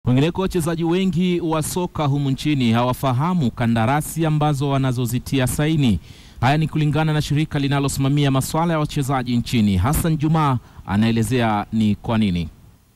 Wengineko, wachezaji wengi wa soka humu nchini hawafahamu kandarasi ambazo wanazozitia saini. Haya ni kulingana na shirika linalosimamia masuala ya wachezaji nchini. Hassan Juma anaelezea ni kwa nini.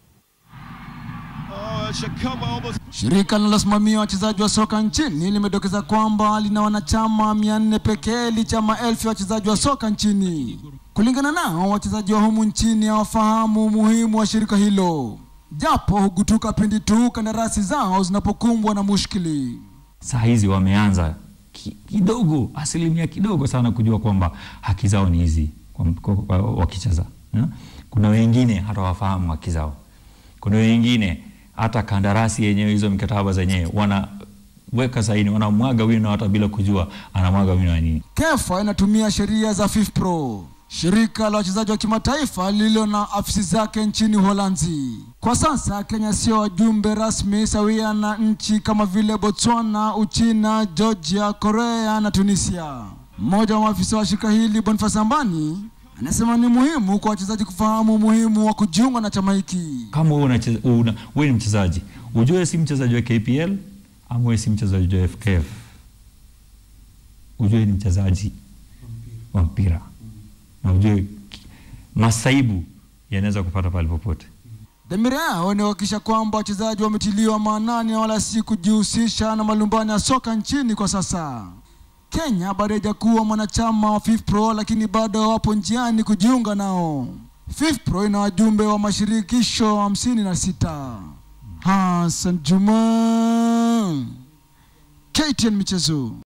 Shirika linalosimamia wachezaji wa soka nchini limedokeza kwamba lina wanachama 400 pekee licha ya maelfu ya wachezaji wa soka nchini. Kulingana nao, wachezaji wa humu nchini hawafahamu umuhimu wa shirika hilo, japo hugutuka pindi tu kandarasi zao zinapokumbwa na mushkili. Saa hizi wameanza ki- kidogo, asilimia kidogo sana kujua kwamba haki zao ni hizi kwa- kwa- kwa- wakicheza. eh. Kuna wengine hata wafahamu haki zao, kuna wengine hata kandarasi yenyewe, hizo mikataba zenyewe wanaweka saini, wanamwaga wino hata bila kujua anamwaga wino wa nini. KEFA inatumia sheria za FIFPro, shirika la wachezaji wa kimataifa lililo na afisi zake nchini Uholanzi. Kwa sasa Kenya sio wajumbe rasmi sawia na nchi kama vile Botswana, Uchina, Georgia, Korea na Tunisia. Mmoja wa maafisa wa shirika hili Boniface Ambani anasema ni muhimu kwa wachezaji kufahamu umuhimu wa kujiunga na chama hiki. Kama wewe unacheza- una- wewe ni mchezaji, ujue si mchezaji wa KPL ama wewe si mchezaji wa FKF, ujue ni mchezaji wa mpira na ujue ki- masaibu yanaweza kupata pale popote. Dhamira yao ni kuhakikisha kwamba wachezaji wametiliwa maanani na wala si kujihusisha na malumbano ya soka nchini kwa sasa. Kenya bado haijakuwa mwanachama wa FIFPro, lakini bado wapo njiani kujiunga nao. FIFPro ina wajumbe wa mashirikisho hamsini na sita. Hassan Juma, KTN Michezo.